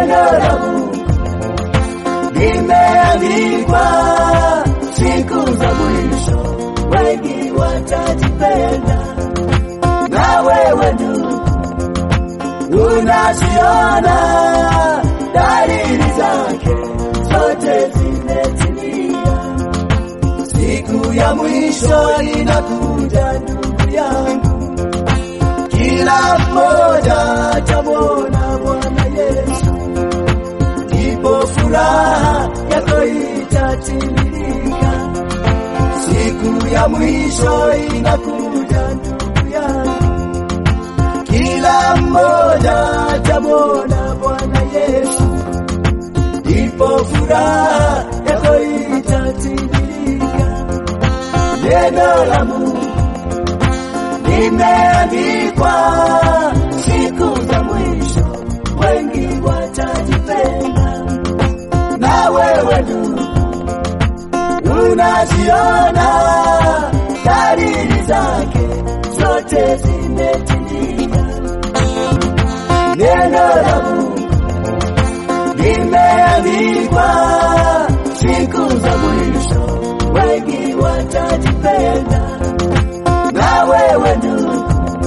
neno la Mungu limeandikwa, siku za mwisho wengi watajipenda. Na wewe ndugu, unaziona dalili zake zote zimetimia. Siku ya mwisho inakuja, ndugu yangu, kila mmoja atamwona Bwana Yesu, ndipo furaha yako itatimilika. Siku ya mwisho inakuja, ndugu yangu, kila mmoja atamwona Bwana Yesu, ndipo furaha yako itatimilika. Neno la Mungu limeandikwa, siku za mwisho wengi watajipenda. Na wewe ndugu, unaziona dalili zake zote zimetimia. Neno la Mungu limeandikwa, siku za mwisho wengi watajipenda. Na wewe ndugu,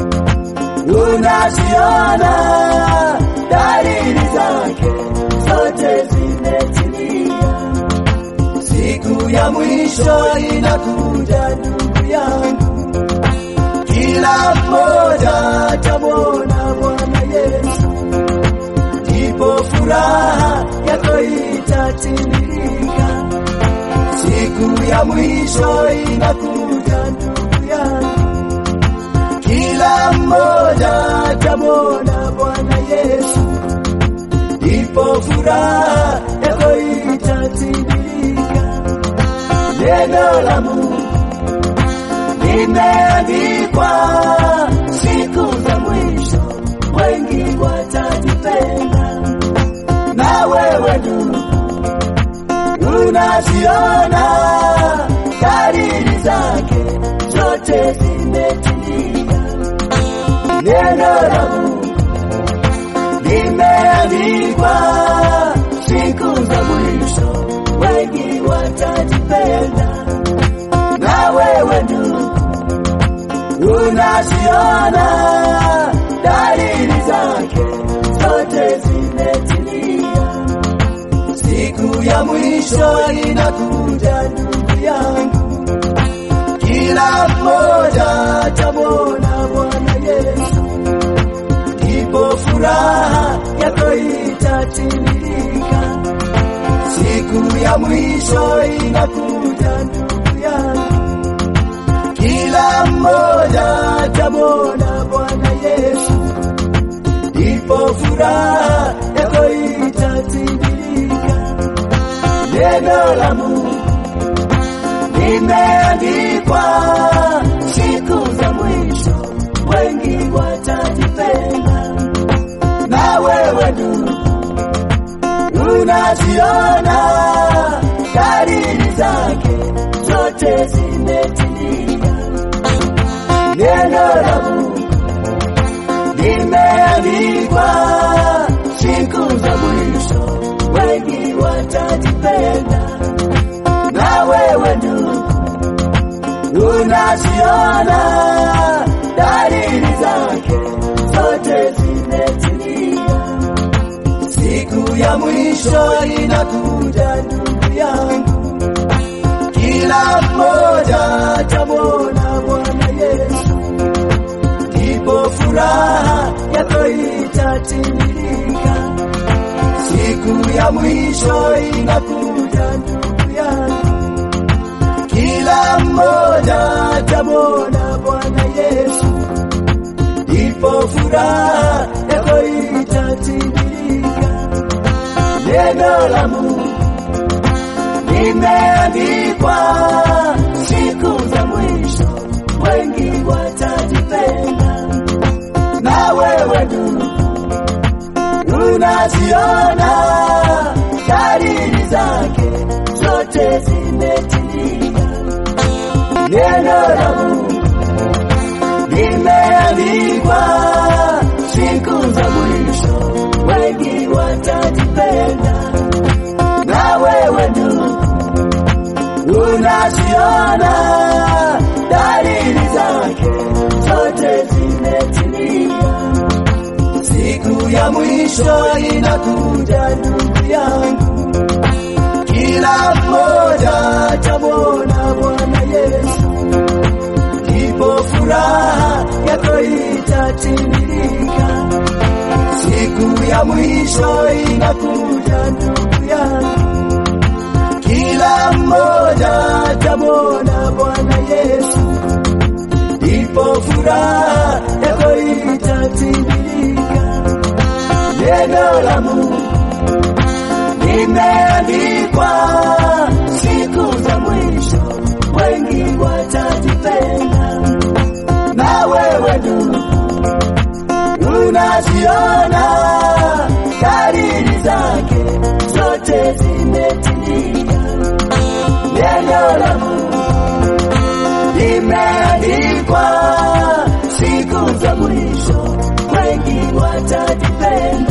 unaziona dalili zake zote zimetimia. Siku ya mwisho inakuja, ndugu yangu, kila mmoja atamwona Bwana Yesu, ndipo furaha yako itatimilika. Siku ya mwisho inakuja, ndugu yangu, kila mmoja atamwona Bwana Yesu, ndipo furaha yako itatimilika. Neno la Mungu limeandikwa, siku za mwisho wengi watajipenda. Na wewe ndugu, unaziona dalili zake zote zimetimia. Neno la Mungu limeandikwa, siku za mwisho wengi watajipenda. Na wewe ndugu, unaziona dalili zake zote zimetimia. Siku ya mwisho inakuja, ndugu yangu, kila mmoja atamwona Bwana Yesu, ndipo furaha yako itatimilika. Siku ya mwisho inakuja, ndugu yangu, kila mmoja atamwona Bwana Yesu, ndipo furaha yako itatimilika. Neno la Mungu limeandikwa, siku za mwisho wengi watajipenda. Na wewe ndugu, unaziona dalili zake zote zimetimia. Neno la Mungu limeandikwa, siku za mwisho wengi watajipenda. Na wewe ndugu, unaziona dalili zake zote zimetimia. Siku ya mwisho inakuja, ndugu yangu, kila mmoja atamwona Bwana Yesu, ndipo furaha yako itatimilika. Siku ya mwisho inakuja, ndugu yangu, kila mmoja atamwona Bwana Yesu, ndipo furaha yako itatimilika. Neno la Mungu limeandikwa, siku za mwisho wengi watajipenda. Na wewe ndugu, unaziona dalili zake zote zimetimia. Neno la Mungu limeandikwa, siku za mwisho wengi watajipenda. unaziona dalili zake zote zimetimia. Siku ya mwisho inakuja, ndugu yangu, kila mmoja atamwona Bwana Yesu, ndipo furaha yako itatimilika. Siku ya mwisho inakuja, ndugu yangu, kila mmoja atamwona Bwana Yesu, ndipo furaha yako itatimilika. Neno la Mungu limeandikwa, siku za mwisho wengi watajipenda. Na wewe ndugu, unaziona dalili zake zote zimetimia. Neno la Mungu limeandikwa, siku za mwisho wengi watajipenda.